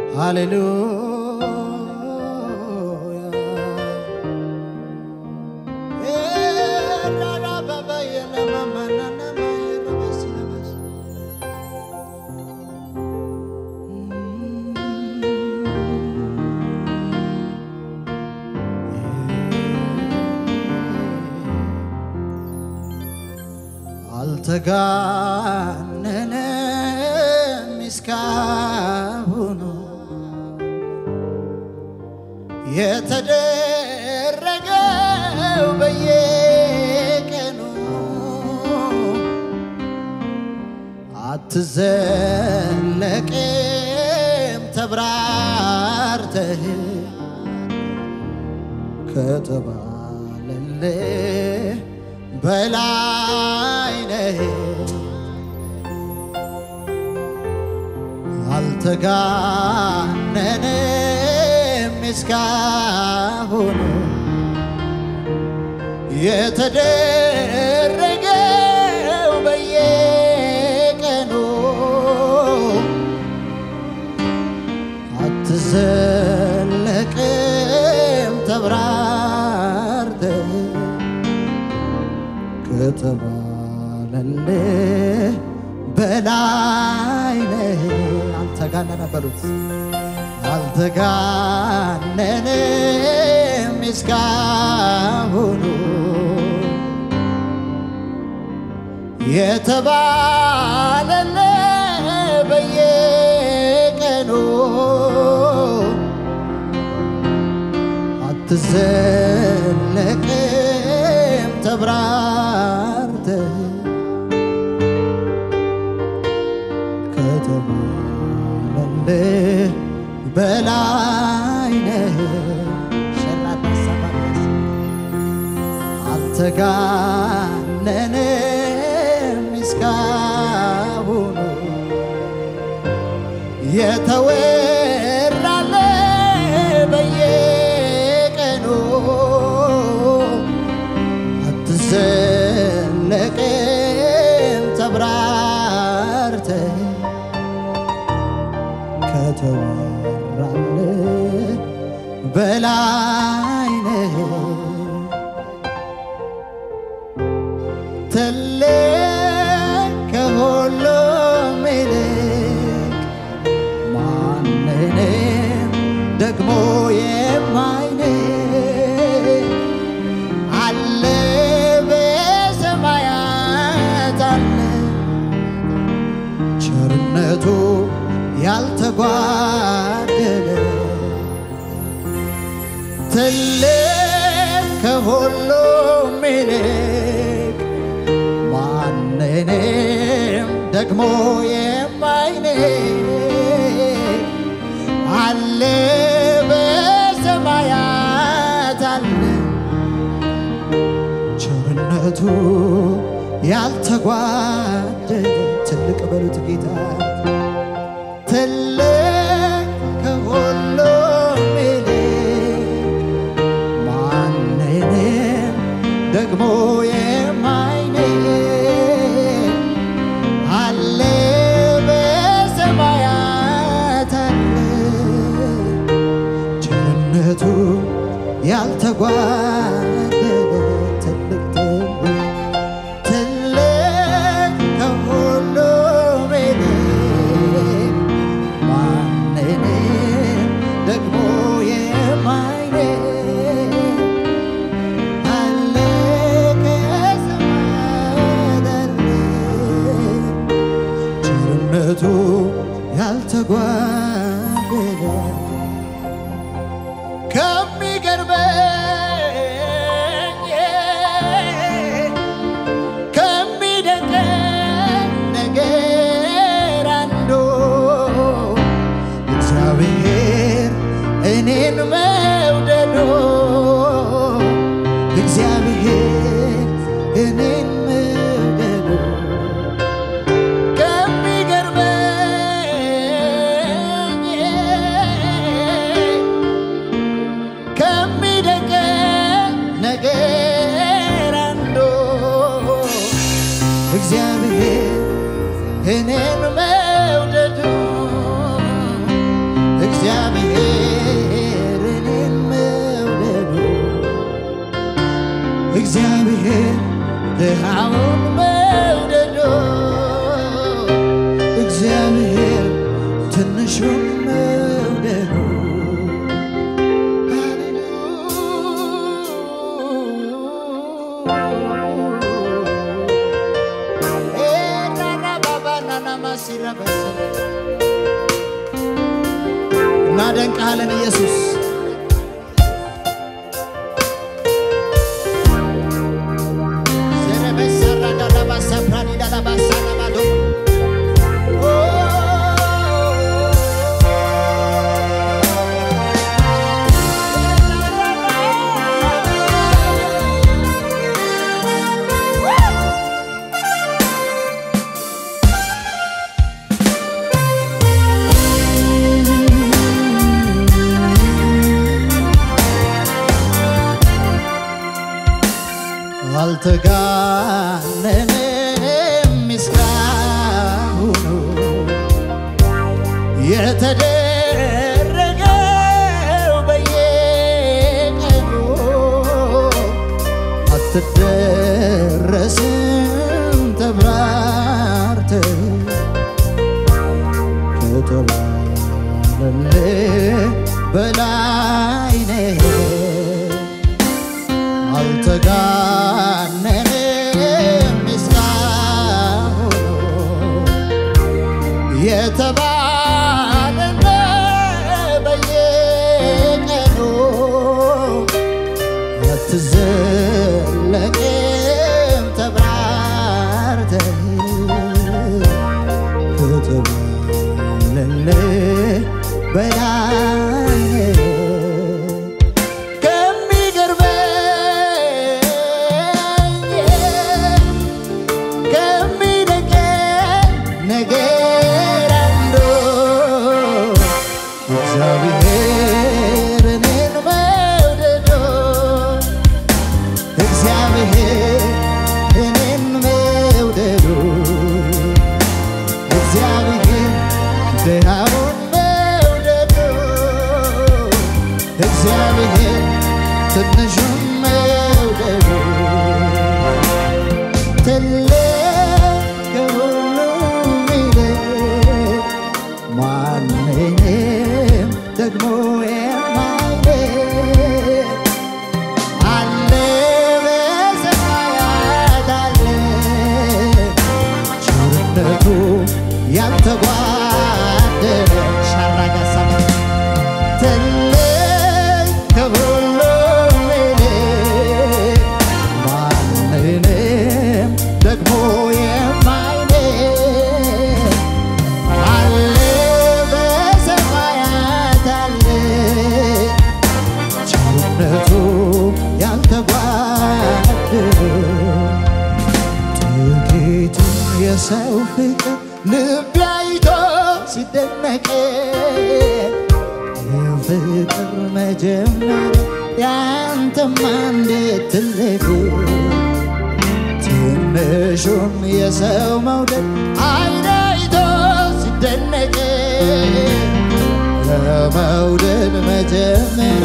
ሃሌሉያ አልተጋነነም እስካሁኑ የተደረገው በየቀኑ አትዘለቅም ተብራርተህ ከተባለልህ በላይ ነህ። አልተጋነንም እስካሁኑ የተደረገው በየቀኑ አትዘለቅም ተብራርተህ ከተባለልህ በላይ ነህ። አልተጋነነ በሉት አልተጋነንም እስካሁኑ የተባለልህ በየቀኑ አትዘለቅም ተብራርተህ ከተባለልህ በላይ ነህ። ሸላታ ሰባስ አልተጋነንም እስካሁኑ የተወራለ በየቀኑ አትዘለቅም ተብራርተህ ከተወራለ በላይ ነህ። ትልቅ ከሁሉም ይልቅ ማንንም ደግሞ የማይንቅ አለ በሰማያት አለ ቸርነቱ ያልተጓደለ ትልቅ ከሁሉም ይልቅ ማንንም ደግሞ የማይንቅ አለ በሰማያት አለ ቸርነቱ ያልተጓደለ ትልቅ በሉት ጌታ ትልቅ ከሁሉም ይልቅ ማንንም ደግሞ የማይንቅ አለ በሰማያት አለ ቸርነቱ ያልተጓደለ ትልቅ ትልቅ ትልቅ ከሁሉም ይልቅ ማንንም ደግሞ የማይንቅ አለ ከሰማያት አለ ቸርነቱ ያልተጓደለ ከሚገርመኝ ከሚደንቀኝ ነገር አንዱ እግዚአብሔር እኔን መውደዱ እግዚአብሔር እኔን መውደዱ ከሚገርመኝ ከሚደንቀኝ እግዚአብሔር ድሃውን መውደዱ እግዚአብሔር ትንሹን መውደዱ እናደንቅሃለን ኢየሱስ አልተጋነንም ምስጋናው የተደረገው በየቀኑ አትደረስም ተብራርተ ከተባለልህ በላይ ነህ አልተጋነንም ምስጋናው የተባለለ በየቀኑ አትዘለቅም ተብራርተህ ከተባለልህ በላይ ነህ። ከሚገርመኝ ከሚደንቀኝ ነገር አንዱ እግዚአብሔር እኔን መውደዱ እግዚአብሔር እኔን መውደዱ እግዚአብሔር ድሃውን መውደዱ እግዚአብሔር ትንሹን መውደዱ ትልቅ ከሁሉም ይልቅ ማንንም ደግሞ የማይልቅ አለ በሰማያት አለ ቸርነቱ ያልተጓደለ ሻራጋሳ ትልቅ ከሁሉም ይልቅ ማንንም ደግሞ የማይንቅ አለ በሰማያት አለ ቸርነቱ ያልተጓደለ ጥቂቱን የሰው ፍቅር ልብ አይቶ ሲደነቅ የፍቅር መጀመሪያ ያንተማ እንዴት ትልቅ ትንሹን የሰው መውደድ አይን አይቶ ሲደነቅ የመውደድ መጀመሪያ